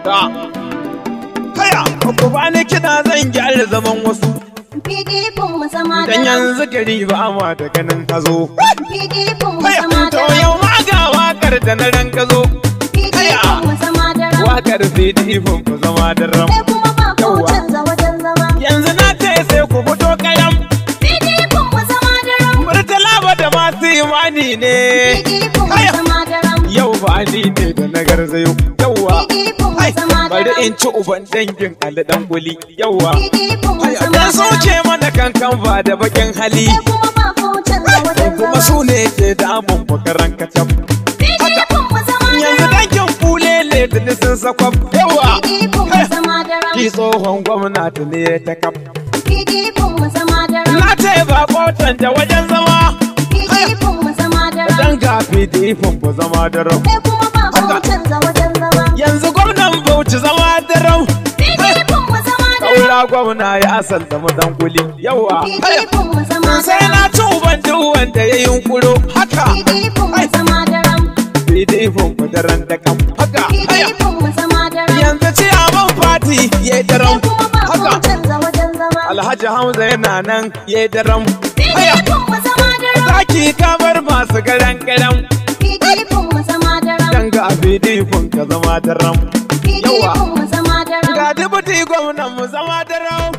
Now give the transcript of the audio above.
ta kaya ku bani kiɗa zan gyara zaman wasu PDP mu zama dan daram. yanzu gari ba ma da ganin ka zo PDP mu kaya zama to daram. yau ma ga wakar da na ran ka zo PDP mu zama daram. wakar PDP ku zama da ram Sai kuma ba ko Yawwa. canza wajen zama. yanzu na ce sai ku fito kayan PDP mu zama daram. murtala ba da masu imani ne PDP mu Aya. zama daram. yau ba ni ne da na garzayo yauwa PDP mu Ai, zama bari daram. in ci uban dangin Ali dan guli yauwa PDP mu Ai, zama dan soke daram. mana kankan ba da bakin hali Sai kuma ba ko canza wajen kuma zama. su ne ke damun bakaran kacam PDP mu zama yanzu daram. dangin kulele da nisan sakwaf yawa PDP mu zama daram. ki tsohon gwamnati ne ta kaf PDP mu zama daram. na ce ba kotan da wajen zama PDP mu zama daram. dan ga pdp ku zama da rau Sai kuma ba ko Haka. canza wajen zama. yanzu gwamnan bauchi zama da rau PDP mu zama daram. saura gwamna ya asanta mu dan guli yawa PDP mu zama sai daram. na ci uban duk wanda ya yunkuro haka PDP mu zama daram. pdp ku daren da kam haka haya PDP mu zama daram. yanzu ciyaman fati ya yi daram Sai kuma ba ko haka canza wajen zama. alhaji hamza yana nan ya yi daram haya PDP mu zama daram. zaki kamar masu garan garan PDP mu zama daram. dan ga pdp ka zama daram PDP mu zama daram. ga dubuti gwamnan mu zama daram